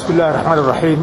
bismi illaahi raxmaan iraxiim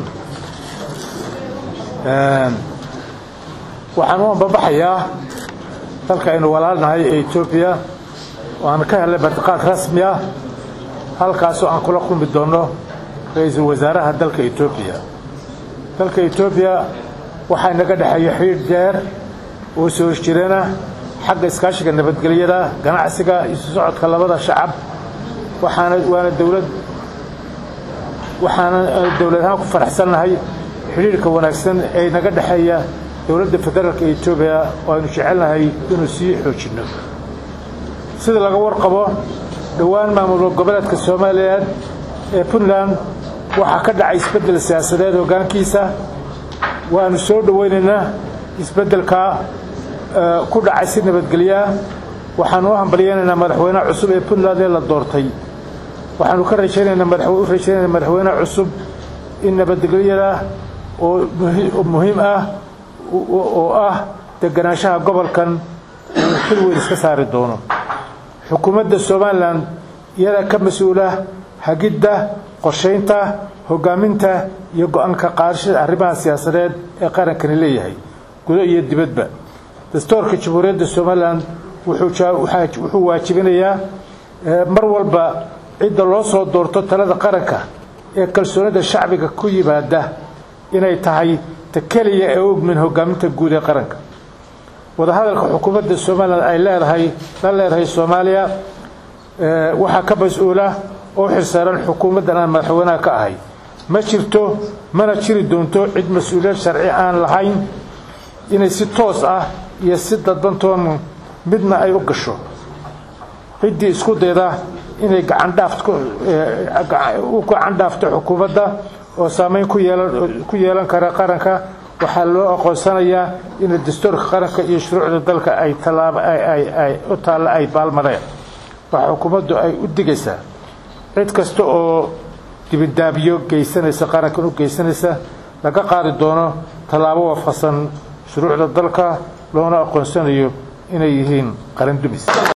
waxaan u ambabaxayaa dalka aynu walaalnahay ee etoobiya oo aan ka helnay bartiqaad rasmi ah halkaasoo aan kula kulmi doonno ra-iisul wasaaraha dalka etoobiya dalka etoobiya waxaa inaga dhexeeya xidhiidh deer oo soo hosjirana xagga iskaashiga nabadgelyada ganacsiga isu socodka labada shacab waxaana waana dowlad waxaana dowlad ahaan ku faraxsannahay xidhiidhka wanaagsan ee naga dhexeeya dowladda federaalka etoobiya oo aynu jecelnahay inuu sii xoojinno sida laga warqabo dhowaan maamul goboleedka soomaaliya ee puntland waxaa ka dhacay isbeddel siyaasadeed hoggaankiisa waanu soo dhowaynaynaa isbeddelka ku dhacay si nabadgelyaa waxaanu u hambalyaynaynaa madaxweynaha cusub ee puntland ee la doortay waxaanu ka rajaynaynaa u rajaynaynaa madaxweynaha cusub in nabadgelyada oo muhiim ah oo ah deganaanshaha gobolkan uu xil weyn iska saari doono xukuumadda somalilan iyadaa ka mas-uula hagidda qorshaynta hoggaaminta iyo go-aanka qaadashada arrimaha siyaasadeed ee qarankani leeyahay gudo iyo dibadba dastuurka jamhuuriyadda somalilan wuxuu waajibinayaa mar walba cidda loo soo doorto talada qaranka ee kalsoonida shacbiga ku yimaada inay tahay ta keliya ee ogmin hoggaaminta guud ee qaranka wadahadalka xukuumadda somalilan ay leedahay la leedahay soomaaliya waxaa ka mas-uula oo xilsaaran xukuumaddan aan madaxweynaha ka ahay ma jirto mana jiri doonto cid mas-uuliyad sharci aan lahayn inay si toos ah iyo si dadbantoon midna ay u gasho ciddii isku dayda inay u gacan dhaafto xukuumadda oo saameyn ku yeelan kara qaranka waxaa loo aqoonsanayaa in dastuurka qaranka iyo shuruucda dalka ay u taalla ay baalmareen waxaa xukuumaddu ay u digaysaa cid kasta oo dibidaabiyo geysanaysa qarankan u geysanaysa laga qaadi doono tallaabo waafaqsan shuruucda dalka loona aqoonsanayo inay yihiin qaran dumis